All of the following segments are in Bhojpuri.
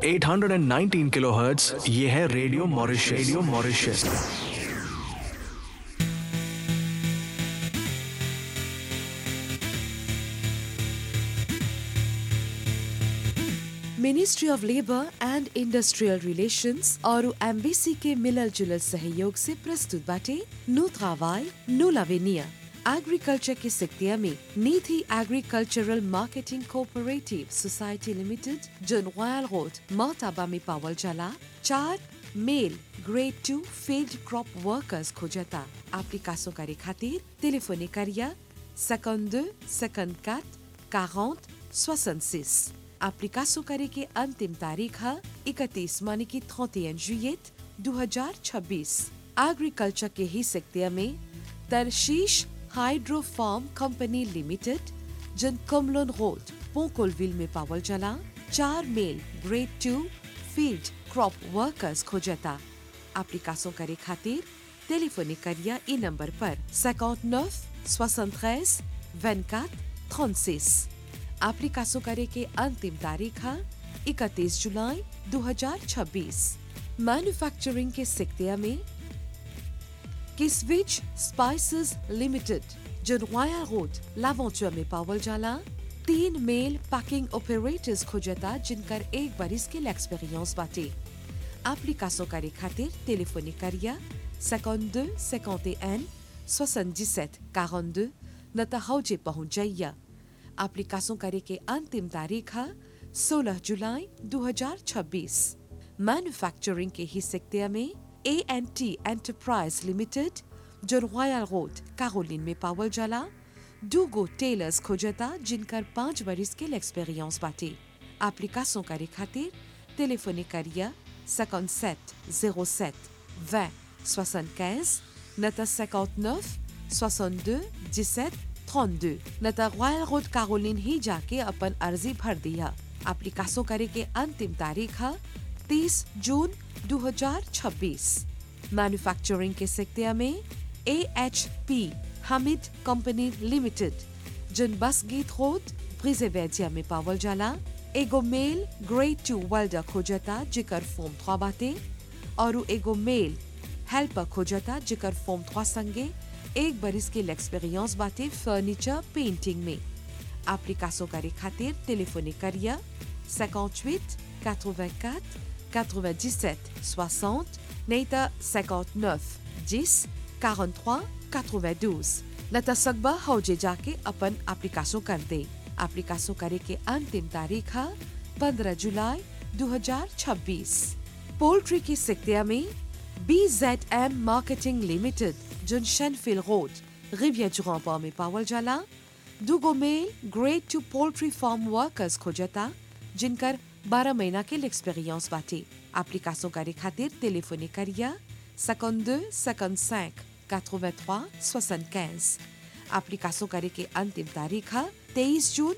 819 किलोहर्ट्ज ये है radio Mauritius radio Mauritius ministry of labour and industrial relations और एम्बेसी के मिलल जुलल सहयोग से प्रस्तुत बाटे नु travail, नु l'avenir एग्रीकल्चर के सिक्तिया में नीति agricultural marketing cooperative society limited जन रॉयल रोड मोटाबा में पावल चला चार male grade two field crop workers खोजता एप्लीकेशन करे खातिर टेलीफोनी करिया 52 54 40 66 एप्लीकेशन करे के अंतिम तारीख है 31 माने की 31 जुillet 2026 एग्रीकल्चर के ही सेक्टर में तरशीश हाइड्रो फार्म कंपनी लिमिटेड जन कमलोन रोड पोकोलविल में पावल चला चार male grade two field crop workers खोजता एप्लीकेशन करे खातिर टेलीफोनी करिया ई नंबर पर 59 73 24 36 एप्लीकेशन करे के अंतिम तारीख है 31 जुलाई 2026 मैन्युफैक्चरिंग के सेक्टर में किसविच स्पाइसेस लिमिटेड जो रॉयल रोड लावंचुआ में पावल जाला तीन मेल पैकिंग ऑपरेटर्स खोजता जिनकर एक बरिस के एक्सपीरियंस बाटे एप्लीकेशन करे खातिर टेलीफोनी करिया 52 51 77 42 न त हौजे पहुंच जाइया एप्लीकेशन करे के अंतिम तारीख है 16 जुलाई 2026 मैन्युफैक्चरिंग के ही सेक्टर में A N T enterprise limited जो रॉयल रोड कारोलिन में पावल जाला दूगो टेलर्स खोजता जिनकर पाँच बरिस के एक्सपीरियंस बाटे एप्लीकेशन करे खातिर टेलीफोनी करिया 57 07 20 75 न त 59 62 17 32 न त रॉयल रोड कारोलिन ही जाके अपन अर्जी भर दिया एप्लीकेशन करे के अंतिम तारीख है 30 जून 2026 मैन्युफैक्चरिंग के सेक्टर में A H P Hamid company limited जन बस गीत रोड ब्रिजेवेजिया में पावल जाला एगो मेल ग्रेड टू वेल्डर खोजता जिकर फॉर्म थ्वा बाटे और एगो मेल हेल्पर खोजता जिकर फॉर्म थ्वा संगे एक बरिस के एक्सपीरियंस बाटे फर्नीचर पेंटिंग में एप्लीकेशन करे खातिर टेलीफोनी करिया 58 84 97 60 नहीं त 59 10 43 92 न त सकबा हौजे जाके अपन एप्लीकेशन कर दे एप्लीकेशन करे के अंतिम तारीख है 15 जुलाई 2026 पोल्ट्री की सेक्टर में B Z M marketing limited जन शेनफिल रोड रिविया जुरापा में पावल जाला दुगो male grade two poultry farm workers खोजता जिनकर 12 महीना के एक्सपीरियंस बाटे एप्लीकेशन करे खातिर टेलीफोनी करिया 52 55 83 75 एप्लीकेशन करे के अंतिम तारीख है 23 जून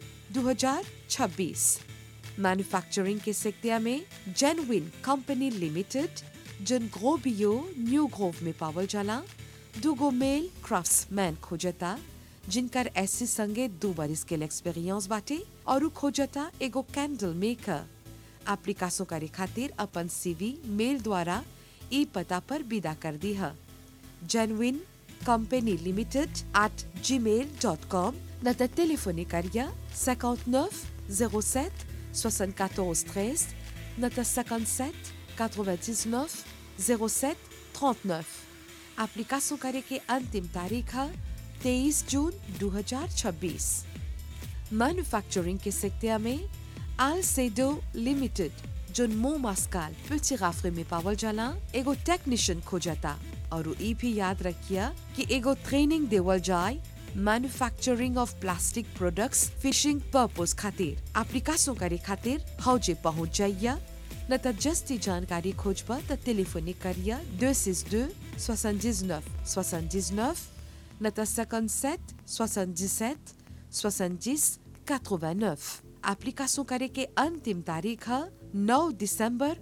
2026 मैन्युफैक्चरिंग के सेक्टर में जेनविन कंपनी लिमिटेड जन ग्रोबियो न्यू ग्रोव में पावल जाला दुगो मेल क्राफ्ट्समैन खोजता जिनकर ऐसी संगे दो बरिस के एक्सपीरियंस बाटे और खोजता एगो कैंडल मेकर एप्लीकेशन करे खातिर अपन सीवी मेल द्वारा ई पता पर विदा कर दी है जेनविन कंपनी लिमिटेड एट जी मेल डॉट कॉम न त टेलीफोनी करिया 59 07 74 13 न त 57 99 07 39 एप्लीकेशन करे के अंतिम तारीख है 23 जून 2026 मैन्युफैक्चरिंग के सेक्टर में आलसेडो लिमिटेड जो मो मास्काल पिछे राफरे में पावल जाला एगो टेक्नीशियन खोजता और ई भी याद रखिया कि एगो ट्रेनिंग देवल जाए manufacturing of plastic products fishing purpose खातिर एप्लीकेशन करे खातिर हौजे पहुंच जाइया न त जस्ती जानकारी खोजबा त टेलीफोनी करिया 262 79 79 न त 57 77 70 89 एप्लीकेशन करे के अंतिम तारीख है 9 दिसंबर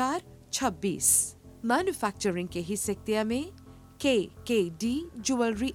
2026 मैन्युफैक्चरिंग के ही सेक्टर में के के डी ज्वेलरी